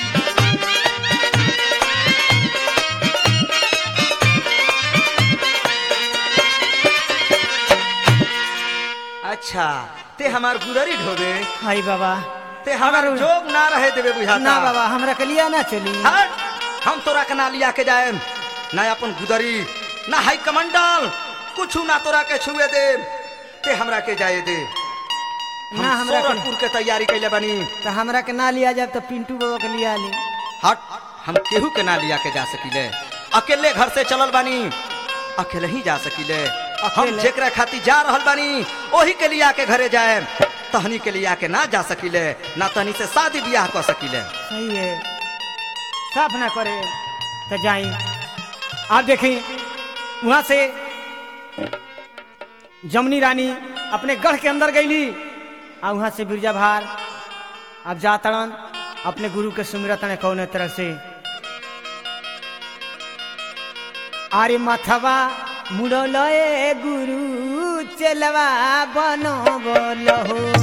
अच्छा ते हमार गुदरी ढोबे हाय बाबा ते हमार जोग ना रहे देवे बुझाता ना बाबा हमरा के लिया ना चली हट हम तोरा के ना लिया के जाए ना अपन गुदरी ना हाई कमंडल कुछ ना तोरा के छुए दे ते हमरा के जाए दे हम ना हमरा के सोरठपुर के तैयारी कैले बनी तो हमरा के ना लिया जाए तो पिंटू बाबा के लिया ली हट हम केहू के ना लिया के जा सकीले अकेले घर से चलल बानी अकेले ही जा सकीले हम अकेले? जेकरा खातिर जा रहल बानी ओही के लिया के घरे जाए तहनी के लिया के ना जा सकीले ना तहनी से शादी ब्याह कर सकीले सही है साफ ना करे तो जाई आप देखी वहां से जमनी रानी अपने गढ़ के अंदर गईली आ वहां से बिरजा भार अब जातड़न अपने गुरु के सुमिरतन कौन तरह से आरे मथवा मुड़ल ए गुरु चलवा बनो बोलो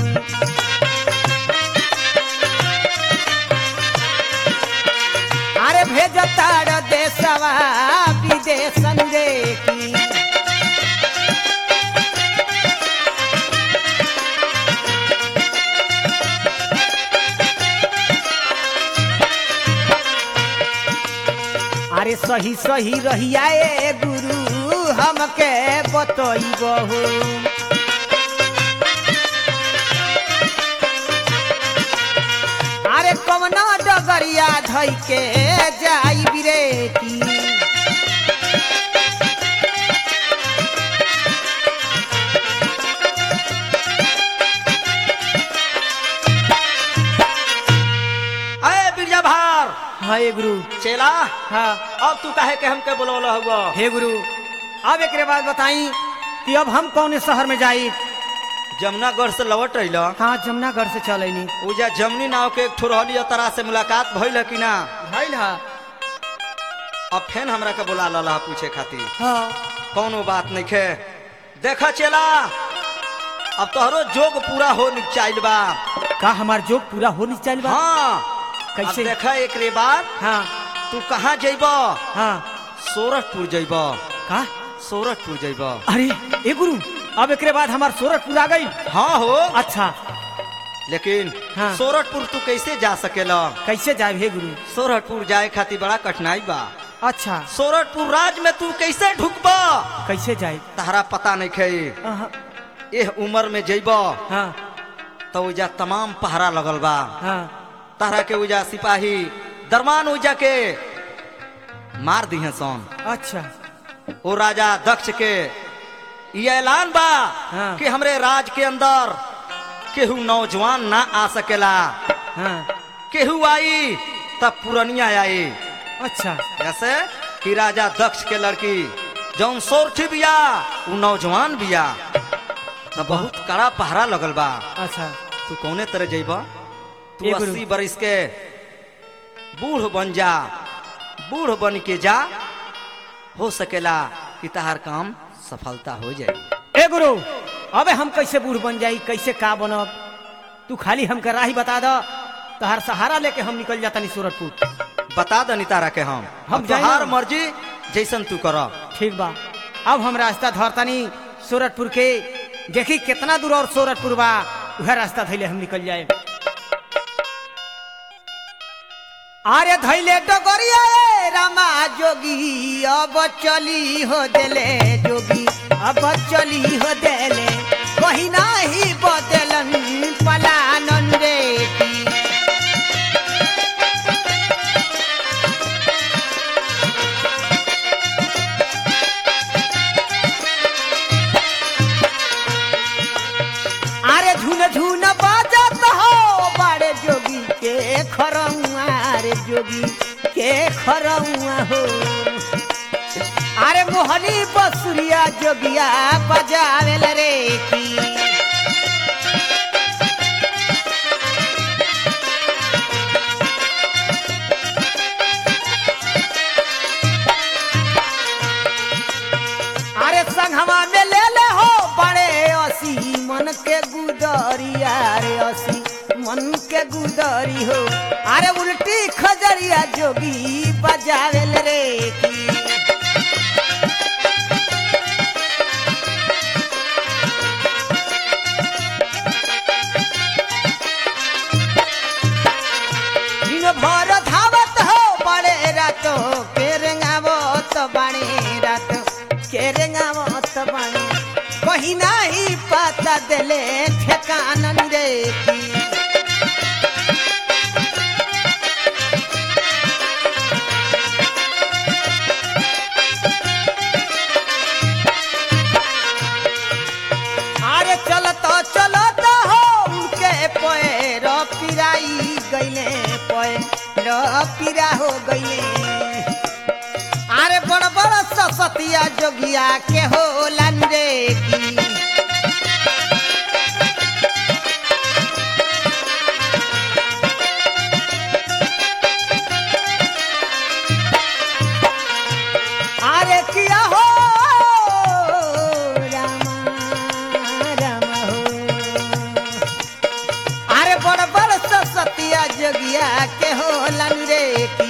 अरे भेजतार देशवा विदेशन देखी अरे सही सही रहिया ए गुरु हमके बतइबहु अरे कवना डगरिया धइ के जाई बिरे की अरे बिरजा भार हाय गुरु चेला हाँ अब तू काहे के हमके बुलवल हुआ हे गुरु अब एक बात बताई कि अब हम कौन शहर में जाई जमुनागढ़ से लौट रही हाँ जमुनागढ़ से चलैनी उजा जमनी नाव के एक ठो रहली तरा से मुलाकात भइल है कि ना भइल हा अब फेन हमरा के बुला लला पूछे खातिर हाँ कौनो बात नहीं खे देखा चेला अब तोहरो जोग पूरा हो चाइल बा का हमार जोग पूरा हो नहीं चल बा हाँ कैसे? अब देखा एक रे बात हाँ तू कहाँ जइब हाँ सोरठपुर जइब का सोरठपुर जइब अरे ए गुरु अब एक बाद हमार सोरठपुर आ गई हाँ हो अच्छा लेकिन हाँ। सोरठपुर तू कैसे जा सकेला कैसे जाए हे गुरु सोरठपुर जाए खातिर बड़ा कठिनाई बा अच्छा सोरठपुर राज में तू कैसे ढुकबा कैसे जाए तहरा पता नहीं खे अहाँ, एह उम्र में जइब हाँ तो उजा तमाम पहरा लगल बा हाँ तहरा के उजा सिपाही दरमान उजा के मार दिहे सोन अच्छा ओ राजा दक्ष के ये ऐलान बा हाँ। कि हमरे राज के अंदर केहू नौजवान ना आ सकेला हाँ केहू आई तब पुरनिया आई अच्छा ऐसे कि राजा दक्ष के लड़की जौन सोरठी बिया उ नौजवान बिया त बहुत कड़ा पहरा लगल बा अच्छा तू कौने तरह जइब तू ए गुरु। अस्सी बरिस के बूढ़ बन जा बूढ़ बन के जा हो सकेला कि तहार काम सफलता हो जाए ए गुरु अबे हम कैसे बूढ़ बन जाई कैसे का बनब तू खाली हमके राही बता दो तोहार सहारा लेके हम निकल जाता नहीं सूरतपुर बता दनी तारा के हम हम अब जाएं तोहार ना। मर्जी जैसन तू कर ठीक बा अब हम रास्ता धरतानी सूरतपुर के देखी कितना दूर और सूरतपुर बा वह रास्ता धैले हम निकल जाए अरे धैले डगरिया ए रामा जोगी अब चली हो देले जोगी अब चली हो देले कहीं नाही बदलन खरौआ रे जोगी के खरौआ हो अरे मोहनी बसुरिया जोगिया बजावेल रे की अरे संघवा में ले ले हो बड़े असी मन के गुदरिया रे असी मन के गुदरी हो अरे उल्टी खजरिया जोगी बजावेल रे की दिन भर धावत हो बड़े रात के रेंगावत बाणे रात के रेंगावत बाणे कहीं नहीं पता देले ठेकानन रे की अरे चलत चलत हो उनके पैर पिराई गईले पैर पिरा हो गईले अरे बड़ बड़ ससतिया जोगिया के हो रे की अरे किया हो रामा रामा हो अरे बड़ बड़ सतिया जोगिया के हो रे की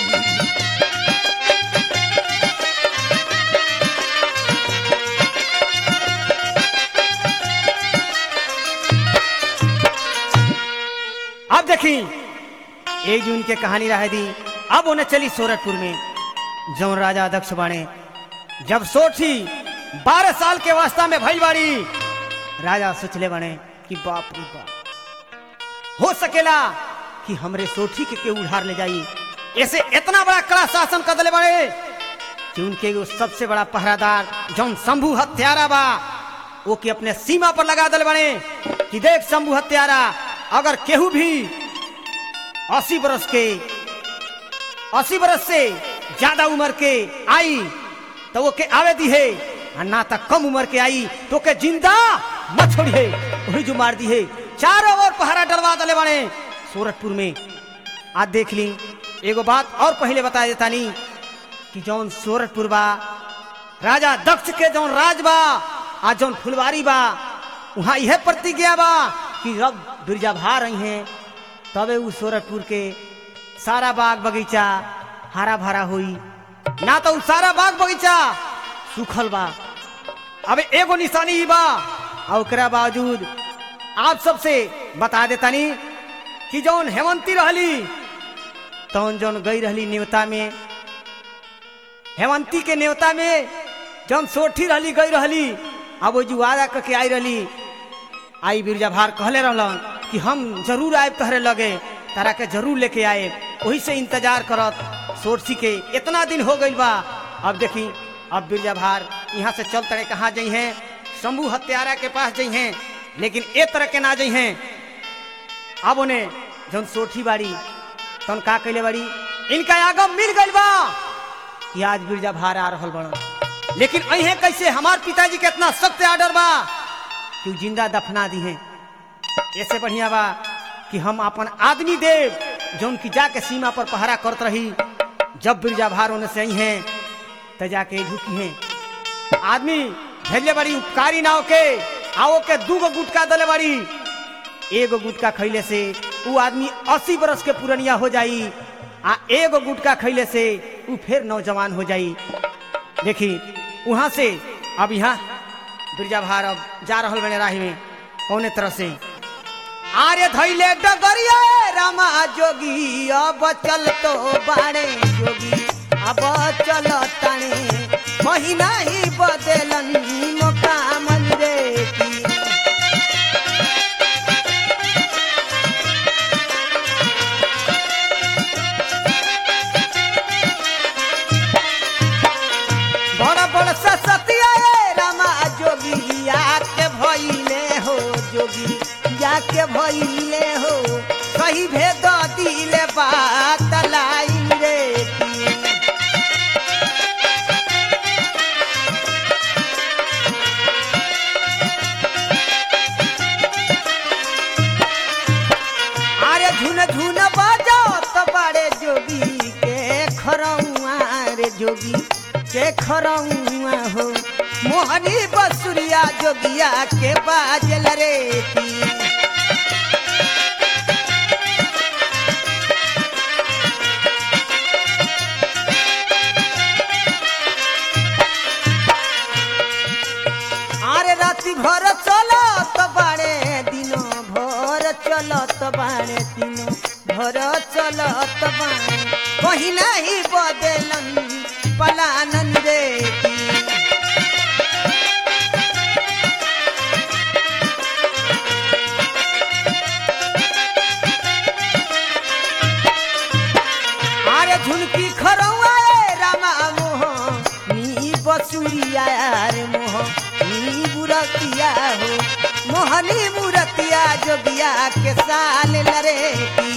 अब देखी एक जून के कहानी रह दी अब उन्हें चली सूरतपुर में जौन राजा अध्यक्ष बाणे जब सोठी बारह साल के वास्ता में भइल बाड़ी राजा सोचले बने कि बाप रे बाप हो सकेला कि हमरे सोठी के के उधार ले जाई ऐसे इतना बड़ा कड़ा शासन कर दले बड़े कि उनके एगो सबसे बड़ा पहरादार जौन शंभू हत्यारा बा वो के अपने सीमा पर लगा दले बने कि देख शंभू हत्यारा अगर केहू भी अस्सी बरस के अस्सी बरस से ज्यादा उम्र के आई तो वो के आवे दी है और ना तक कम उम्र के आई तो के जिंदा मत छोड़िए वही जो मार दी है चारों ओर पहरा डलवा दले बने सूरतपुर में आज देख ली एगो बात और पहले बता देता नहीं कि जौन सूरतपुर बा राजा दक्ष के जौन राज बा आ जौन फुलवारी बा वहाँ यह प्रतिज्ञा बा कि रब बिरजा भा रही हैं तबे उ सूरतपुर के सारा बाग बगीचा हरा भरा हुई ना तो उ सारा बाग बगीचा सूखल बा अब एगो निशानी ही बा और ओकरा बावजूद आप सबसे बता देतानी कि जौन हेमंती रहली तौन जौन गई रहली नेवता में हेमंती के नेवता में जौन सोठी रहली गई रहली अब वो जो वादा करके आई रहली आई बिरजा भार कहले रहलन कि हम जरूर आए तहरे लगे तारा के जरूर लेके आए वही से इंतजार करत सोरसी के इतना दिन हो गई बा अब देखी अब बिरजा भार यहाँ से चल तड़े कहाँ जाइ हैं शंभू हत्यारा के पास जाइ हैं लेकिन ए तरह के ना जाइ हैं अब उन्हें जौन सोठी बाड़ी तन का कैले बाड़ी इनका आगम मिल गई बा कि आज बिरजा भार आ रहल बड़ा लेकिन अहे कैसे हमार पिताजी के इतना सख्त आर्डर बा कि उ जिंदा दफना दी है ऐसे बढ़िया बा कि हम अपन आदमी देव जौन की जाके सीमा पर पहरा करत रही जब बिरजा भार होने से आई हैं तो जाके झुकी हैं आदमी भेजले बड़ी उपकारी नाव के आओ के दूगो गुटका दले बड़ी एगो गुटका खैले से उ आदमी अस्सी बरस के पुरनिया हो जाई आ एगो गुटका खैले से उ फिर नौजवान हो जाई देखी वहां से अब यहाँ बिरजा भार अब जा रहल बने राही में कौने तरह से आरे धैले डगरिया रामा जोगी अब चल तो बाड़े जोगी अब चल ताने महीना ही बदलन मोकामन रे की बड़ा बड़ा ससतिया रे रामा जोगी आके भइले हो जोगी जाके भइले हो सही भेद दिले बा बाजो तो बड़े जोगी के खरौआ रे जोगी के खरौआ हो मोहनी बसुरिया जोगिया के बाजल रे की আরে রাতি ভর চলত বাড়ে দিন ভর চলত বাড়ে দিন ভর চলত বাড়ে কহি নাহি বদলন পলানন রে কি। আরে ঝুনকি খরৌয়া রে রামা মোহ নি বসুরিয়া রে মোহ নি মুরतिया हो मोहनी मुरतिया जोगिया के साल लरे की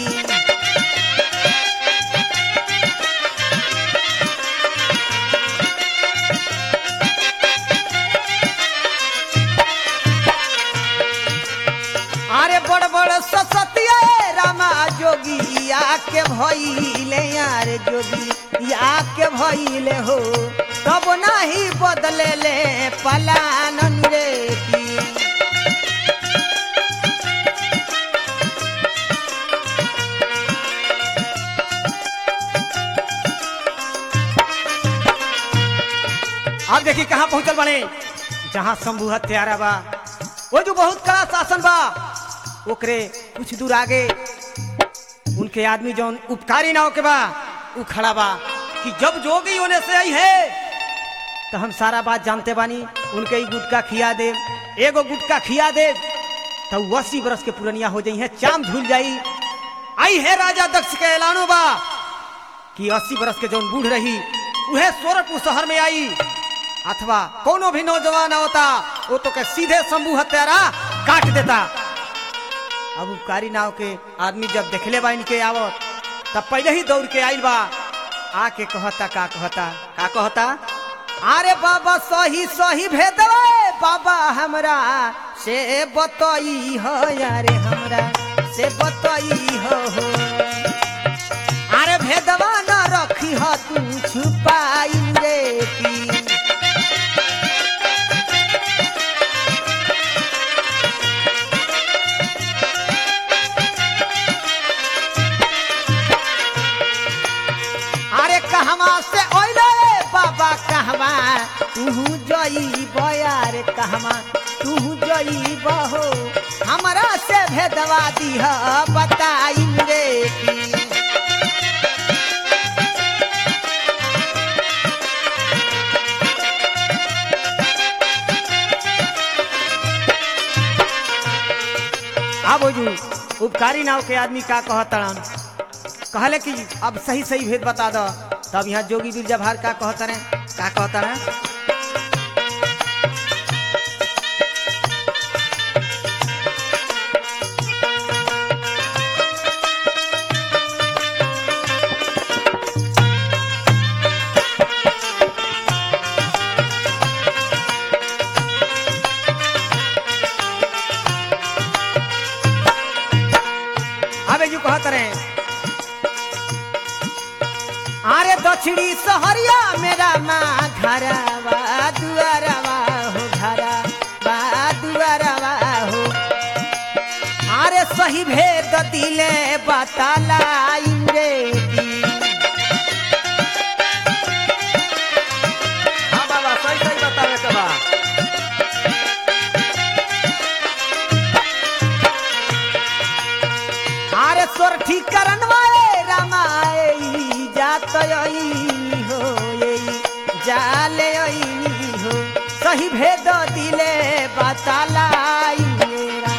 अरे बड़ बड़ ससतिया रामा जोगी आके भइले यार जोगी आके भइले हो तब नाही बदले ले पलानन रे की अब देखी कहाँ पहुंचल बने जहाँ शंभु हत्यारा बा वो जो बहुत कड़ा शासन बा ओकरे कुछ दूर आगे उनके आदमी जौन उपकारी नाव के बा उ खड़ा बा कि जब जोगी होने से आई है तो हम सारा बात जानते बानी उनके ही गुटका खिया दे एगो गुटका खिया दे तो वो अस्सी बरस के पुरनिया हो जाई है चाम झूल जाई आई है राजा दक्ष के ऐलानो बा कि अस्सी बरस के जौन बूढ़ रही उहे सोरठपुर शहर में आई अथवा कोनो भी नौजवान होता वो तो के सीधे शंभू हत्यारा काट देता अब उपकारी नाव के आदमी जब देखले बा इनके आवत तब पहले ही दौड़ के आइल बा आके कहता का कहता का कहता अरे बाबा सही सही भेदवे बाबा हमरा से बतई हो यारे हमरा से बतई हो हो अरे भेदवा न रखी हो तू छुपाई रे की अरे कहवा से ओइले बाबा कहवा तू जई बयार कहवा तू जई बहो हमरा से भेदवा दीह बताई रे की अब जू उपकारी नाव के आदमी का कहतड़न कहले कि अब सही सही भेद बता दो तब यहाँ जोगी बिरजा भार का कहता रहे का कहता ना अबे यू कहत रहे अरे दक्षिणी सहरिया मेरा माँ घरवा दुआरवा हो घरवा दुआरवा हो अरे सही भेद दिले बतालाई रे की हाँ बाबा सही सही बतावे के बा अरे सोर ठीक करनवाए रामाए जात हो ये जाले अइनी हो सही भेद दिले बतालाई मेरा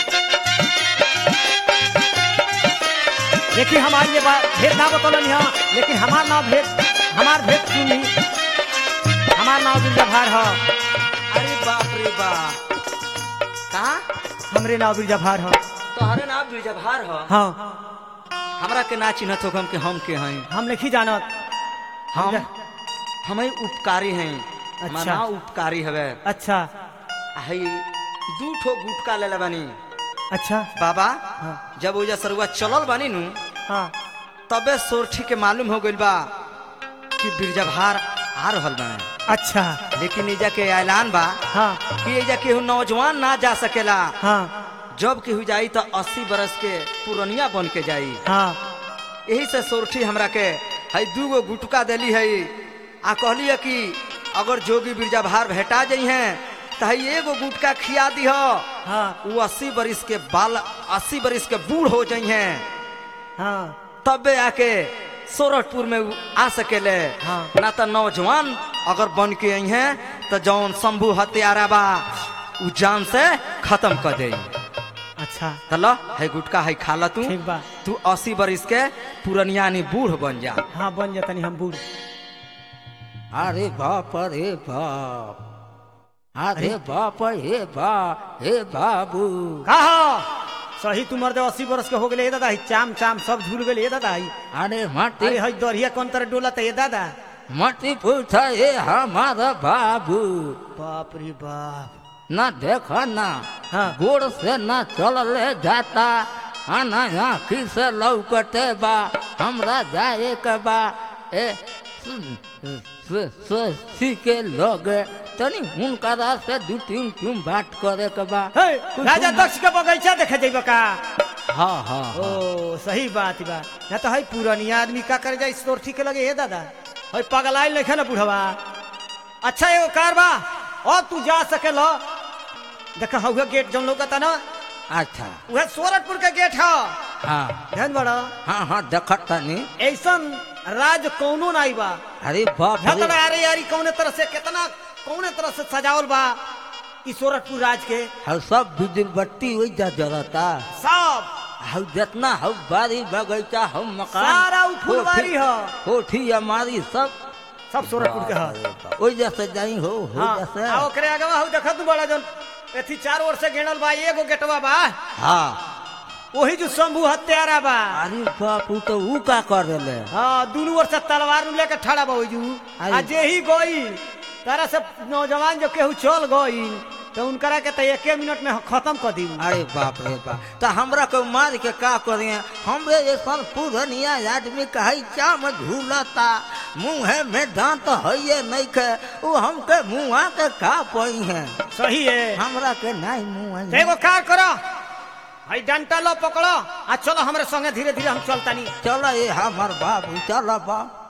देखिए हमारी ये बात भेद ना बतौलन यहाँ लेकिन हमार नाम भेद हमार भेद सुनी हमार नाम बिरजाभार है अरे बाप रे बाप कहा हमरे नाम बिरजाभार है तोहरे नाम बीजभार ह हाँ हमरा के ना चिन्हत हो हम के हम के हैं हम नहीं जानत हम हम ही उपकारी हैं अच्छा। मना उपकारी हवे अच्छा हई दू ठो गुटका ले ले बानी अच्छा बाबा हाँ। जब ओजा सरुआ चलल बानी नु हाँ तबे सोरठी के मालूम हो गइल बा कि बिरजा भार आ रहल बा अच्छा लेकिन एजा के ऐलान बा हाँ कि एजा केहू नौजवान ना जा सकेला हाँ जब केहू जाई तो अस्सी बरस के पुरनिया बन के जाई हाँ यही से सोरठी हमरा के हई दूगो गुटका देली है आ कहली है कि अगर जोगी बिरजा भार भेटा जाइ हैं तो हई एगो गुटका खिया दी हाँ वो अस्सी बरिस के बाल अस्सी बरिस के बूढ़ हो जाइ हैं हाँ तबे आके सोरठपुर में उ आ सकेले हाँ। ना तो नौजवान अगर बन के आई हैं तो जौन शंभू हत्यारा बा उ जान से खत्म कर दे अच्छा चलो है गुटका है खा ला तू ठीक बा तू अस्सी बरिस के पुरनिया नी बूढ़ बन जा हाँ बन जातनी हम बूढ़ अरे बाप रे बाप अरे बाप हे बा हे बाबू कहा सही तुमर दे अस्सी बरस के हो गए दादा ही चाम चाम सब झूल गए दादा ही अरे मटी अरे हई दरिया कौन तरह डोला ये दादा मटी पूछा ये हमारा बाबू बाप रे बाप न देखो ना हाँ। गोड़ से न चलले जाता आना आँखी से लौकते बा हमरा जाए के बा ए सी के लोग तनी हुनकरा से दू तीन क्यों बात करे के बा हे, कुछ राजा ना- दक्ष के बगीचा देखे जेबा का हाँ हाँ ओ सही बात बा ना तो हई पुरानिया आदमी का कर जाए सोरठी के लगे हे दादा हई पगलाइल नहीं ना बुढ़वा अच्छा एगो कार बा और तू जा सके लो देखा हुआ गेट जौन लोग ना अच्छा वह सोरठपुर के गेट है हाँ ध्यान बड़ा हाँ हाँ देखत तनी ऐसन राज कौनो नहीं बा अरे बाप रे झगड़ा अरे यारी कौने तरह से कितना कौने तरह से सजावल बा ई सोरठपुर राज के हम सब बिजली बत्ती वही जा जरता सब हम जितना हम बारी बगीचा हम मकान सारा उ फुलवारी कोठी- ह। कोठी हमारी सब सब सोरठपुर के है वही जैसे जाई हो हो हाँ जैसे आ ओकरे आगे हु देखत तू बड़ा जन एथी चार ओर से घेरल बा एगो गेटवा बा हाँ वही जो शंभू हत्यारा बा अरे बाप उ तो ऊ का कर देले हाँ दोनों ओर से तलवार नु लेके ठड़ा बा ओजू आ अरे। जे ही गई तारा से नौजवान जो केहू चल गई तो उनकरा के तो एके मिनट में खत्म कर दी अरे बाप रे बाप तो हमरा को मार के का करिए हमरे जैसा पुरनिया आदमी कहे चाम झूलता मुँह में दांत है नहीं के वो हमके मुँह के का पई है सही है हमरा के नहीं मुँह तो एगो कार करो भाई डंटा लो पकड़ो आ चलो हमरे संगे धीरे धीरे हम चलता नहीं चलो ये हमार बाबू चलो बा